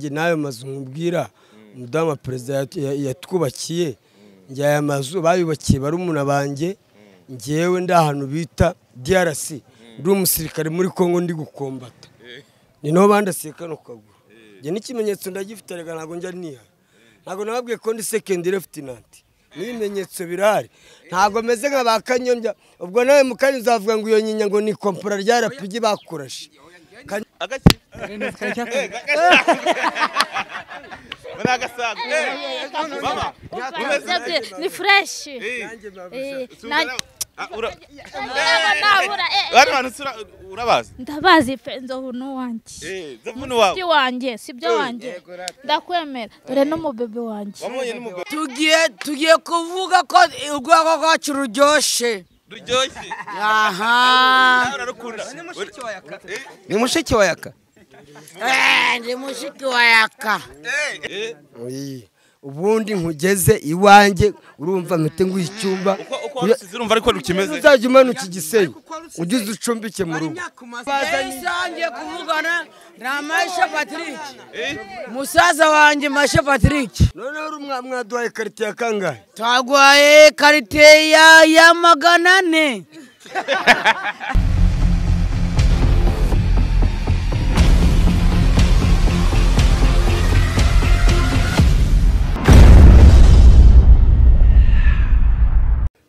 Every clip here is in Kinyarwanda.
n'ayo mazu nkubwira umudamu perezida yatwubakiye njye aya mazu bayubakiye barumuna banjye ngewe ndi ahantu bita DRC ndi umusirikare muri Congo ndi gukombata ni naho bandasiye kano kaguru njye n'ikimenyetso ndagifite reka ntabwo njya niha ntabwo nababwiye ko ndi second lieutenant n'ibimenyetso birahari ntabwo meze nka ba kanyombya ubwo nawe mu kanya uzavuga ngo iyo nyinya ngo ni kompora rya rapigi bakurashe agaki muri agasaga mama umeze Yabye, ni fureshi Eh, na- nabura, eh, eh. bari bantu tura- urabazi ndabazi pe nzovu n'uwanjye Eh, zavunu wawe si wanjye si byo wanjye ndakwemera dore n'umubebe wanjye wamubonye n'umugore tugiye tugiye kuvuga ko urwego rwacu ruryoshye ruryoshye aha nawe urarukunda ni mushiki wa yaka Eh, ndi mushiki wa yaka Eh, Oyi, ubundi nkugeze iwanjye urumva mpite nguha icyumba uko uko warusize urumva ariko rukimeze uzajya umanuka igisenge ugeze ucumbike mu rugo yahise wangiye kuvugana na mashe patrick Eh, musaza wanjye mashe patrick noneho uri umwa- mwaduhaye karite ya kangahe twaguhaye karite ya ya magana ane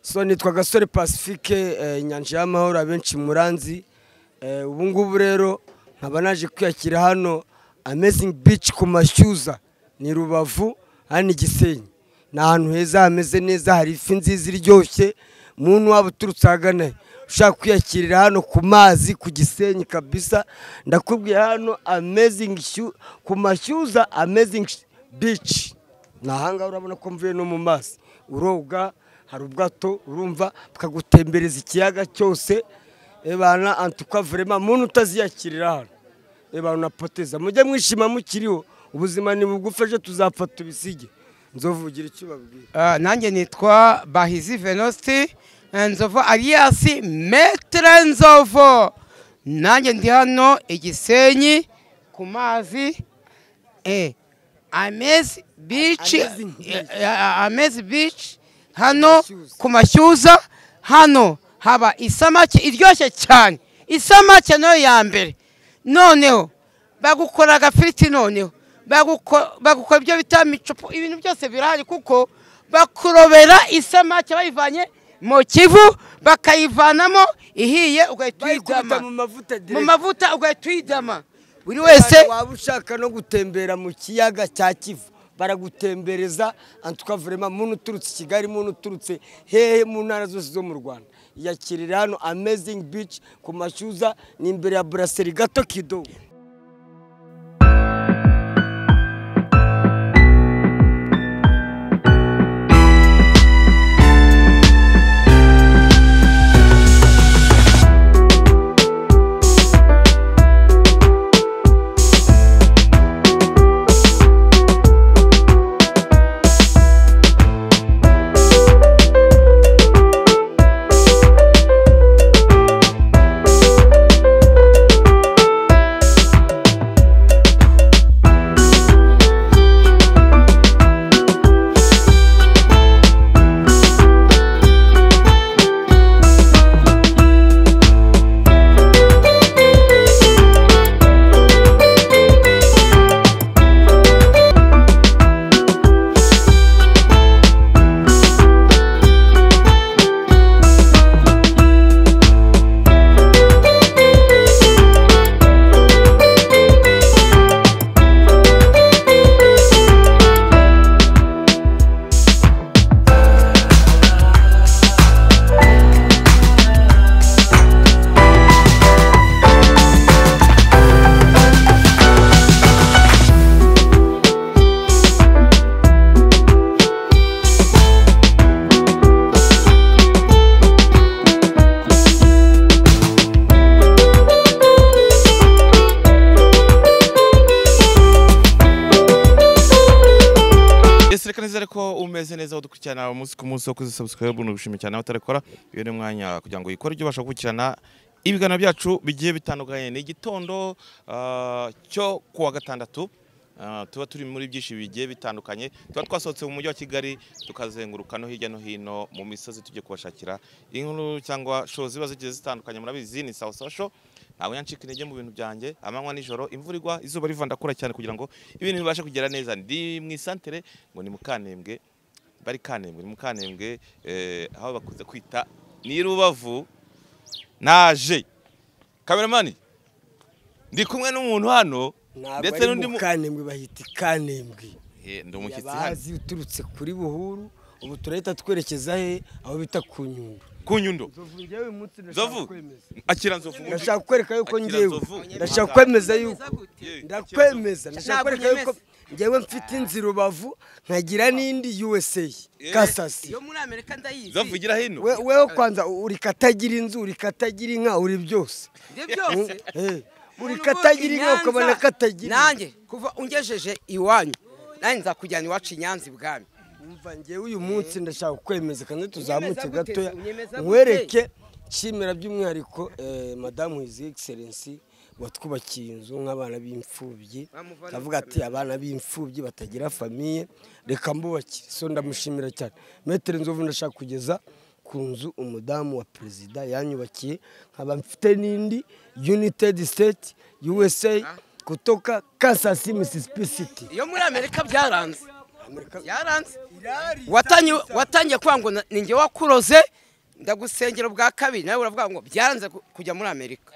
so nitwa gasore pacifique eh, inyanja y'amahoro abenshi muranzi eh, ubu ngubu rero nkaba naje kwiyakira hano amazing beach ku mashyuza ni rubavu hano igisenyi ni ahantu heza hameze neza hari ifi nziza iryoshye muntu waba uturutse ahagana he, ushaka kwiyakirira hano ku mazi ku gisenyi kabisa ndakubwiye hano amazing Shu- ku mashyuza amazing beach ni ahangaha urabona ko mvuye no mu mazi uroga hari ubwato urumva bukagutembereza ikiyaga cyose ebana antuka verema muntu utaziyakirira hano ebana unapoteza mujye mwishima mukiriho ubuzima ni bugufi ejo tuzapfa tubisige nzovugira icyo ubabwira nanjye nitwa bahizi venosti nzovu aliyasi metere nzovu nanjye ndi hano igisenyi ku mazi eh, amezi bici Amazing beach. eh, eh, amezi bici hano Mashyuza. ku mashyuza hano haba isamake iryoshye cyane isamake nayo ya mbere noneho bagukora agafiriti noneho baguko- bagukora ibyo bita micupu ibintu byose birahari kuko bakurobera isamake bayivanye mu kivu bakayivanamo ihiye ugahita bayikubita mu uyidama mavuta mu direct mavuta ugahita uyidama buri wese waba ushaka no gutembera mu kiyaga cya kivu baragutembereza antuka verema muntu uturutse i kigali muntu uturutse hehe mu ntara zose zo mu rwanda yakirira hano amazing beach ku mashyuza ni imbere ya buraseri gato kidogo ese reka nizere ko umeze neza udukurikirana umunsi ku munsi wo kuzisabusikaribu ni ugushimira cyane abatarikora iyo ni umwanya kugira ngo yikore ibyo ubasha gukurikirana ibiganiro byacu bigiye bitandukanye ni igitondo ah, cyo ku wa gatandatu Ah, tuba turi muri byinshi bigiye bitandukanye tuba twasohotse mu mujyi wa kigali tukazenguruka no hirya no hino mu misozi tujye kubashakira inkuru cyangwa show ziba zigiye zitandukanye murabizi ni sawa sawa show ntabwo yancika intege mu bintu byanjye amanywa nijoro imvura igwa izuba riva ndakura cyane kugira ngo ibintu bibashe kugera neza ndi mu isantere ngo ni mukanembwe bari kanembwe ni mukanembwe eh, aho bakunze kwita ni i rubavu naje kameramani ndi kumwe n'umuntu hano ntabwo ndetse ari n'undi mu mu- kanembwe bahita ikanembwe Eh, ndi umushyitsi hano yabazi uturutse kuri buhuru ubu turahita twerekeza he aho bita ku nyundo ku nyundo Nzovu nzovu akira nzovu ndashaka kukwereka yuko Akira ngewe Nzovu. ndashaka kwemeza yuko Yewe, ndakwemeza ndashaka Ntabwo kwereka yuko nemeza. ngewe mfite inzi rubavu nkagira n'indi usa kasasi yo muri amerika ndayizi nzovu gira hino We- weho kwanza uri katagira inzu uri katagira inka uri byose ibyo byose Eh, uri Umuntu katagira uvuka i inka ukabona Nyanza, katagira inka. nanjye kuva ungejeje iwanyu nanjye nzakujyana iwacu i nyanza ibwami umva ngewe uyu munsi ndashaka kukwemeza kandi tuzamuke Unyemeza gute? gatoya Unyemeza gute? nkwereke nshimira by'umwihariko eh, madamu hizi egiserensi watwubakiye inzu nk'abana b'imfubyi Bamuvana akavuga ati abana b'imfubyi batagira famiye reka mbubakire so ndamushimira cyane metero nzovu ndashaka kugeza ku nzu umudamu wa perezida yanyubakiye nkaba mfite n'indi united state usa kutoka kasasi mississippi city iyo muri amerika byaranze Amerika- byaranze Watangiye- watangiye kuvuga ngo na- ninjye wakuroze ndagusengera bwa kabiri nawe uravuga ngo byaranze ku- kujya muri amerika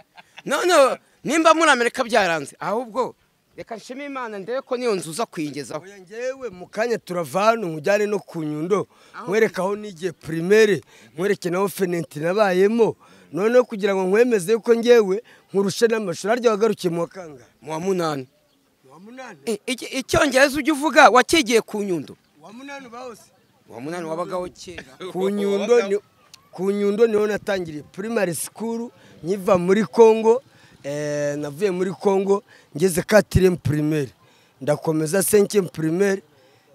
none nimba muri amerika byaranze ahubwo reka nshime imana ndebe ko niyo nzu uza kuyigezaho Oya ngewe mu kanya turava hano nkujyane no ku nyundo nkwereka aho nigiye primaire nkwereke naho fenenti nabayemo noneho kugira ngo nkwemeze yuko ngewe nkurushe n'amashuri harya wagarukiye mu wa kangahe mu wa munani mu wa munani I- iki- icyongereza ujya uvuga wakigiye ku nyundo wa munani bahose mu wa munani wabagaho kera ku nyundo ni- ku nyundo niho natangiriye primary school nkiva muri congo eh, navuye muri congo ngeze katiremu primaire ndakomeza senkemu primaire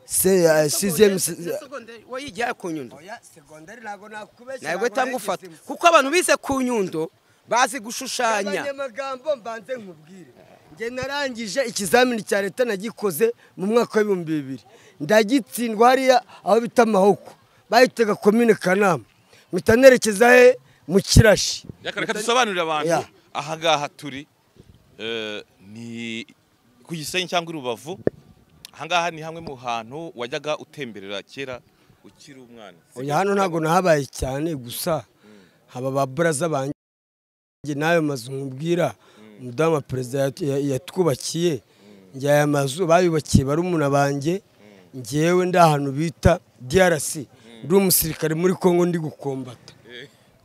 se eh, sizemu se- Secondaire wayigiye ku nyundo Oya, segonderi ntabwo nakubeshya ntabwo itanga ufata nageze mu- kuko abantu bize ku nyundo bazi gushushanya abanyamagambo mbanze nkubwire nge narangije ikizamini cya leta nagikoze mu mwaka w'ibihumbi bibiri ndagitsindwa hariya aho bita amahoko bahitaga komine kanama mpita nerekeza he mu kirashi Reka reka dusobanurire abantu Ya. aha ngaha turi eh, ni ku Gisenyi cyangwa i Rubavu aha ngaha ni hamwe mu hantu wajyaga utemberera kera ukiri umwana oya hano ntabwo nahabaye cyane gusa haba ba buraza banjye n'ayo mazu nkubwira umudamu wa perezida yat- ya- yatwubakiye njye aya mazu bayubakiye barumuna banjye ngewe ndi ahantu bita DRC ndi umusirikare muri Congo ndi gukombata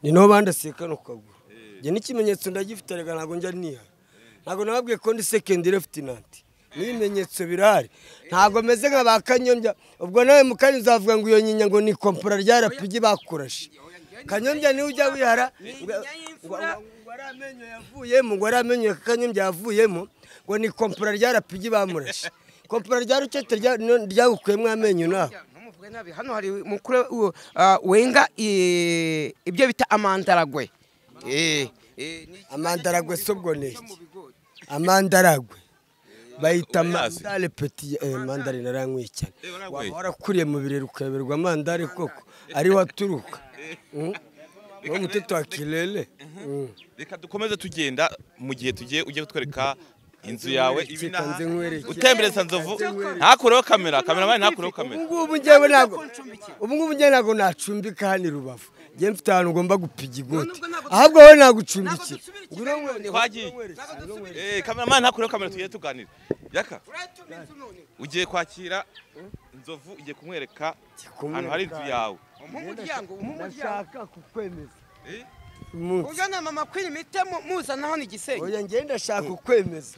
ni naho bandasiye kano kaguru njye n'ikimenyetso ndagifite reka ntabwo njya niha ntabwo nababwiye ko ndi second lieutenant n'ibimenyetso birahari ntabwo meze nka ba kanyombya ubwo nawe mu kanya uzavuga ngo iyo nyinya ngo ni kompora rya rapigi bakurashe kanyombya niwe ujya wihara ngo- ngo- ngo ari amenyo yavuyemo ngo ari amenyo kanyombya yavuyemo ngo ni kompora rya rapigi bamurashe kompora rya rucete rya- no- ryagukuyemo amenyo nawe Ntumuvugwe nabi. hano hari mukuru uh, uh, wenga i- ibyo bita amandaragwe Eh, eh, ni- Amandaragwe si ubwo ni iki? amandaragwe bayita Urayazi? mandare peti eh, mandare narayankwiye cyane Eh, warayanyweye? waba warakuriye mu birere ukayoberwa mandare koko ariho aturuka Mm. Ni umuteto wa kirere Mm. reka dukomeze tugenda mu gihe tugiye ujye kutwereka inzu yawe nkwereke, ibi n'aha kanze nkwereke. utembereza nzovu ntakureho kamera kameramani ntakureho kamera ubu ngubu ngewe ntabwo ubu ngubu ngewe ntabwo nacumbika hano i rubavu ngewe mfite ahantu ugomba gupiga igoti ahubwo wowe nagucumbikira twagiye Eh, kameramani ntakureho kamera tugiye tuganira yaka ugiye kwakira inzovu ugiye kumwereka ahantu hari inzu yawe mu muryango mu muryango ndashaka kukwemeza Eh? umunsi ujyana mama queen imite muzana hano igisenyi oya ngewe ndashaka kukwemeza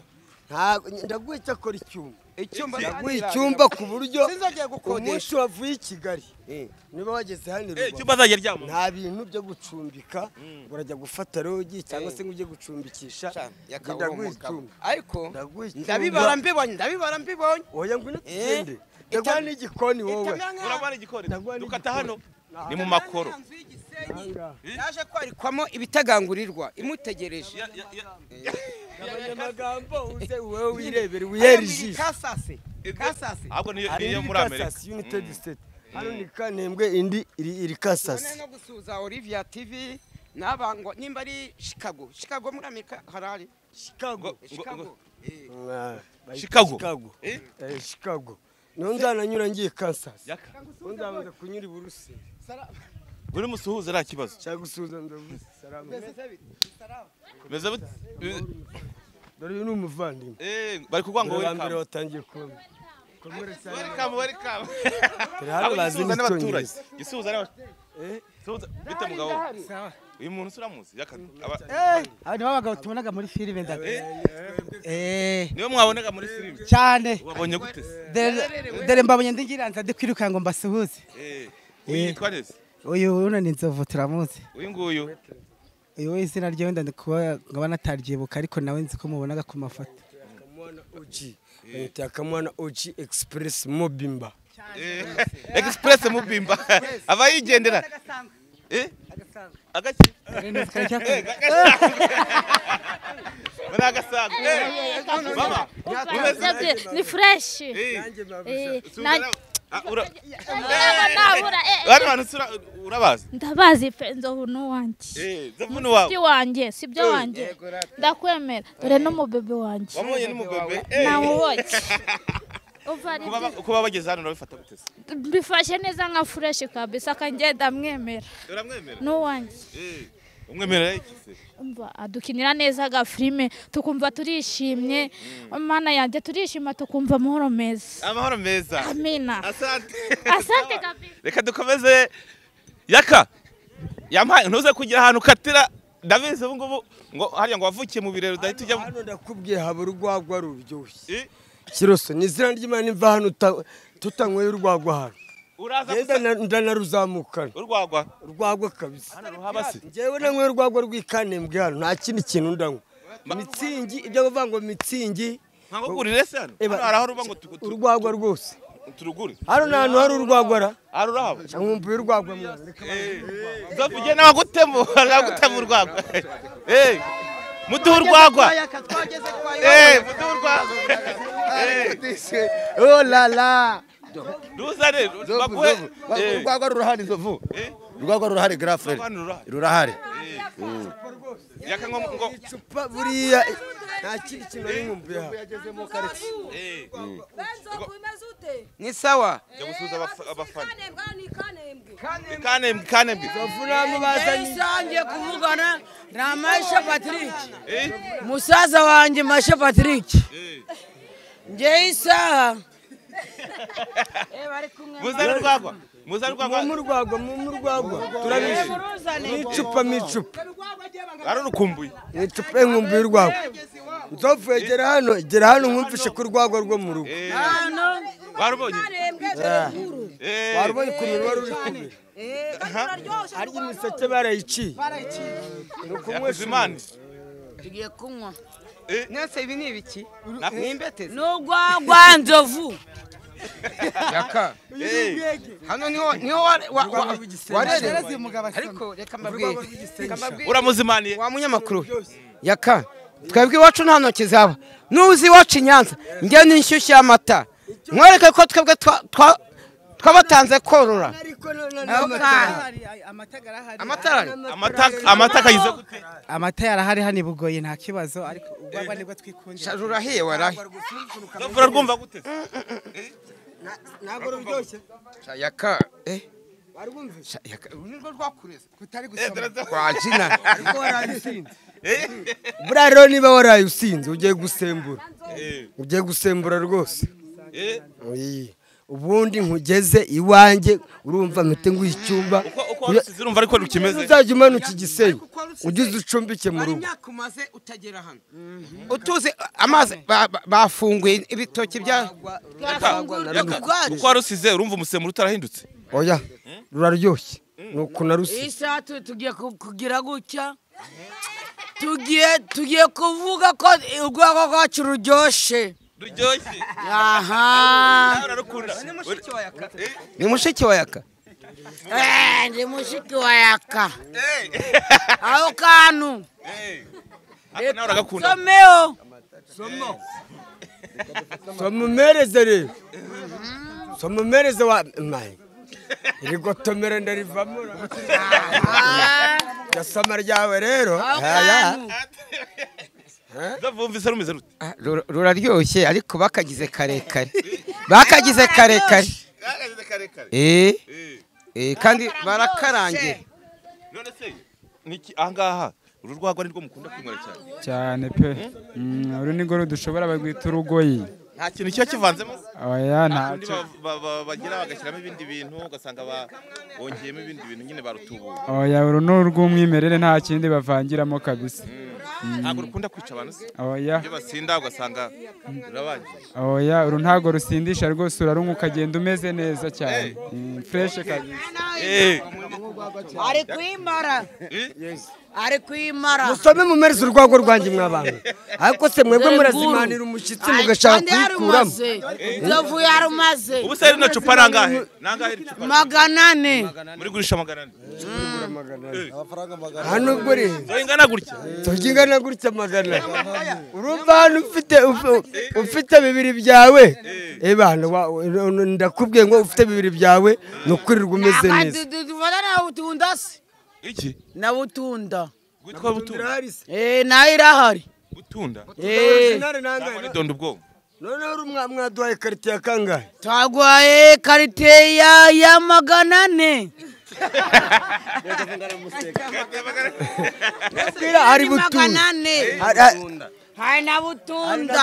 Ntabwo- ndaguha icyo akora icyumba icyumba ndaguha icyumba ku buryo sinzongeye umunsi gukodesha wavuye i kigali niba wageze hano i Eh, Rubavu, icyumba azajya aryamamo nta bintu byo gucumbika ngo urajya gufata rogi cyangwa se ngo ujye gucumbikisha Nge yakabura ndaguha umugabo icyumba ariko Ndaguha icyumba. ndabibara mbibonye ndabibara mbibonye oya ngwino tugende Eh. ndaguha n'igikoni wowe Itamera nk'aho- urabona igikoni Ndaguha dukata hano n'igikoni. ni mu makoro Inzu y'igisenyi Aha ngaha. yaje kwarikwamo ibitagangurirwa imutegereje Ya- ya- ya- abanyamagambo uze wowe wirebere wihere ijisho kasase kasase ahubwo niyo hari niyo iri muri amerika kasasi united state hano ni kanembwe indi iri iri none kasasi no gusuhuza olivia tv n'abango nimba ari chicago chicago muri amerika harari chicago chicago Eh, Ah, bayita Chicago. chicago Eh? Eh, chicago niho nzananyura ngiye kansasi Yaka. niho nzabanza kunyura iburusi buri musuhuza ari ikibazo cyangwa usuhuza ndabuze salamu bimeze bute dore uyu ni umuvandimwe Eh, bari kuvuga ngo Dore ba mbere welcome watangiye kubona welcome welcome Turi hano bazi Abo gisuhuza n'abaturage n'icyongereza gisuhuza n'abaturage Eh? Suhuza- bite mugabo uyu muntu usuramuzi Aba ni abagabo tubonaga muri filime ndaga. Eh, niyo mwabonaga muri filime cyane. wabonye gute se? Dere- Dere mbabonye ndigiranza ndi kwiruka ngo mbasuhuze. Eh, uyu yitwa neza Uyu uno ni Nzovu turamuzi. uyu nguyu Uyu we izina rye wenda ndi kuba nkaba nataryibuka ariko nawe nzi ko mubonaga ku mafoto. akamwana oji bamwita akamwana oji express mobimba express mubimba aba yigendera Eh? Agaki- Eh, agasanzwe. Muri agasanzwe. Eh, mama, umeze- ni fureshi Eh, na suhuza na- Ah, ura- nabura bano bantu usura- urabazi ndabazi pe nzovu n'uwanjye Eh, Ni Zevuni inshuti wawe wanjye si byo wanjye ndakwemera dore n'umubebe wanjye wamubonye n'umubebe Eh, nawubonye uva ari kuba ba- kuba bageze hano urabifata gute se mbifashe neza nka fureshi kabisa akajya ndamwemera uramwemera n'uwanjye Eh, umwemerera iki se umva adukinira neza agafilime tukumva turishimye mana yanjye turishima tukumva amahoro meza amahoro meza amina asante asante kabisa reka dukomeze yaka yampaye ntuze kugira ahantu ukatira ndabizi ubu ngubu ngo hariya ngo wavukiye mu birero udahita ujya mu- hano ndakubwiye haba urwagwa ruryoshye Eh, kiroso ni izina ry'imana imva hano uta- tutanyweye urwagwa hano uraza ngenda gusa- na- ndanaruzamukana urwagwa urwagwa kabisa hano ruhaba se ngewe nanywa urwagwa rw'ikanembwe hano nta kindi kintu ndanywa mitsingi ibyo bavuga ngo mitsingi ntabwo ugurire se hano Eba. hano hari aho ruba ngo tugu- tu- urwagwa rwose turugure hano ni ahantu hari urwagwa ra hari urahaba nkumbuye urwagwa mwana reka nzovu ugenda n'abagutema abagutema urwagwa Eh, muduhe urwagwa Eh, muduhe urwagwa Eh, Oh la la. ruzane Nzovu, baguhe nzovu. Eh, Urwagwa rurahari nzovu. eh, Urwagwa rurahari grafere. urwagwa ntirurahari. Rurahari. yaka ngo ngo icupa buriya nta kindi kintu nari nkumbuye hano eh ni sawa jya gusuhuza abafa- abafana kanembwe kanembwe Nsangiye kuvugana na Masha Patrick. Musaza wanjye Masha Patrick. Ngewe isaha. muzane urwagwa muzane mu urwagwa rwagwa mu rwagwa turabizi mu icupa mu icupa ari urukumbuye mu icupa nkumbuye urwagwa nzovu egera hano egera hano nkumvishe ku rwagwa rwo mu rugo warubonye Eh, wari ubonye ukuntu wari uri kubira harya imiseke barayiciye ni ukunywesha Bizimana tugiye kunywa nese ibi ni ibiki ni imbetezi n'urwagwa nzovu yaka eh, hano niho niho wa- wa- wa- warerewe ariko reka mbabwiye reka mbabwiye uramuzimaniye wa munyamakuru yaka twebwe iwacu nta ntoki zaba nuzi iwacu i nyanza njye ni inshyushyu y'amata mwereke ko twebwe twa- twa- twabatanze korora ariko none amatara amata amata akayize gute Amata yarahari hani bugoye nta kibazo ariko ubwagwa nibwo twikundira. rurahiye warahi Nzovu urarwumva gute se? ntabwo ruryoshye yaka eh wari wumvishe yaka uru ni rwo rwakureze kutari Eh, dore- kwa jina ariko waraye usinze Eh, buriya rero niba waraye usinze ugiye gusembura eh, ugiye gusembura rwose eh, Oyi. ubundi nkugeze iwanjye urumva mpite nguha icyumba uko uko warusize urumva ariko rukimeze uzajya umanuka igisenge ugize ucumbike mu rugo imyaka umaze utagera hano utuze amazi ba- ba- bafunguye ibitoki bya Yaka, uko warusize urumva umusemburo utarahindutse oya ruraryoshye ni uku naruse Iyi saha tu- tugiye ku- kugira gutya tugiye tugiye kuvuga ko urwagwa rwacu ruryoshe ruryoshye aha nawe urarukunda ni mushiki wa yaka Eh, ndi mushiki wa yaka aho kantu ariko nawe uragakunda someo somumereze rero somumereze wa mayi irigotomere ndarivamo gasama ryawe rero haya zavumvise rumeze rute Ah, rura- ruraryoshye ariko bakagize karekare bakagize karekare Gahagaze karekare eh Eh, eh, kandi barakarangira none se niki ahangaha uru rwagwa nirwo mukunda kwinywera cyane cyane pe Mm, uru ni rwo dushobora barwita urugoyi nta kintu kiba kivanzemo oya Abandi ntacyo ba- ba- ba- bagira bagashyiramo ibindi bintu ugasanga ba- bongeyemo ibindi bintu nyine barutubuye oya uru ni urw'umwimerere nta kindi bavangiramo kabisa ntabwo rukunda kwica abantu se oya iyo basinda ugasanga rurabangiye oya uru ntabwo rusindisha rwose urarunywa ukagenda umeze neza cyane Mm, fureshe kabisa Eh, ari kwimara ari kwimara musome mumereze urwagwa rwanjye mw'abantu ariko se mwebwe Dore murazimanira umushyitsi mugashaka kuyikuramo nzovu yarumaze ubu se rino cupa ni angahe ni angahe iri cupa magana ane muri gurisha magana ane hano ubwo rero Zoe ingana gutya turya ingana gutya magana urumva hano ufite uf- ufite bibiri byawe ebana ndakubwiye ngo ufite bibiri byawe ni ukwirirwa umeze neza tuvana na butunda se iki na butunda witwa butunda Eh, nayo irahari butunda Eh, Ntabwo ari donda ubwonko noneho uri umwa- mwaduhaye karite ya kangahe twaguhaye karite ya ya magana ane Mbwira, hari Ni magana butunda ane Hari- hari- hari na butunda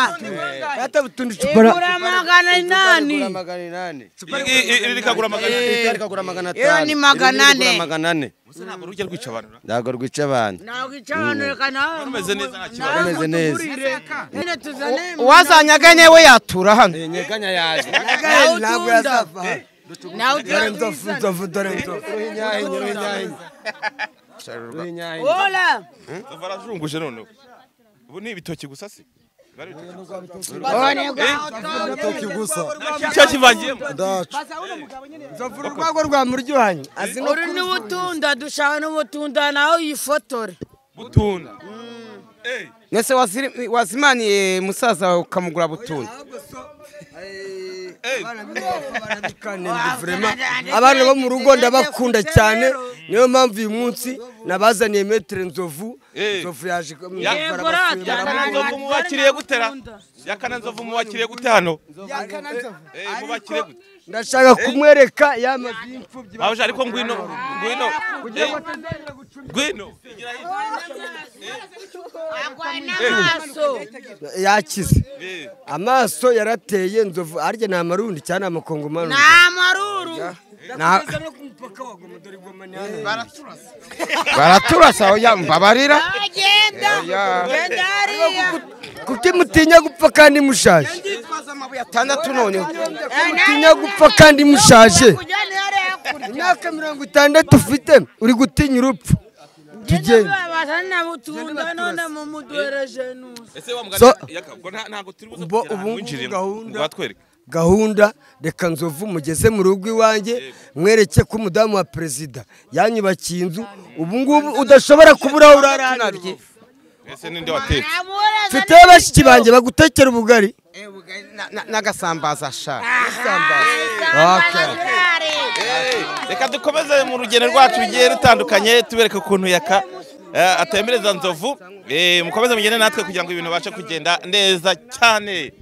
hata butunda icupa igura magana inani magana inani Iyi- iyi- iri rikagura magana ane Iri rikagura magana Iyo atanu ni magana irindi rigura ane. magana ane Gusa ntabwo rujya rwica abantu ra? ntabwo rwica abantu ntabwo icabanurika nawe rumeze neza nta kibazo rumeze neza nyine tuzane uwazanyaganye we yatura hano nyeganya yaje Kangahe ntabwo Butunda. yazava aha. nawe dore tuzane nzovu nzovu dore nzovu ruhinyahinye ruhinyahinye ruhinyahinye hola Ndumva arazunguje noneho ubu ni ibitoki gusa se Bari ibitoki. rutoki gusa icyo kivangiyemo ndacu nzovu urwagwa rwa muryohanye azi no uri n'ubutunda dushaka n'ubutunda nawe yifotore butunda Eh, mwese waziri- wazimaniye musaza wawe ukamugura butunda abana bo mu rugo ndabakunda cyane niyo mpamvu uyu munsi nabazaniye metero nzovu Eh. nzovu yaje ku- Ya- barabasura, yakana barabona. nzovu mubakiriye gute ra yakana nzovu mubakiriye gute hano Eh, mubakiriye gute ndashaka kumwereka ya mazu y'imfubyi baje ariko ngwino ngwino Eh, ngwino Igira hirya. n'amaso yakize Eh, amaso yarateye nzovu arya ni amarundi cyangwa ni amakongomani n'amaruru Na- baraturasa oya mbabarira agenda genda hariya kuki mutinya gupfa kandi mushaje atandatu noneho mutinya gupfa kandi mushaje kujyana hariya hakurya imyaka mirongo itandatu ufite uri gutinya urupfu tugende bazana na butunda none mumuduhereje nusa ese wa mugani So- yaka- ubwo nta- ntabwo turi buze Bo- kugera ahantu ubu ngubu winjiriyemo. gahunda- Ngo batwereke. gahunda reka nzovu mugeze mu rugo iwanjye mwereke ko umudamu wa perezida yanyubakiye inzu ubu ngubu udashobora kubura aho urara ese ninde watetse mfite bashiki banjye bagutekera ubugari Na- na- n'agasambaza shaka Eh, reka dukomeze mu rugendo rwacu rugiye rutandukanye tubereka ukuntu yaka eh, atembereza nzovu Eh, mukomeze mugende natwe kugira ngo ibintu babashe kugenda neza cyane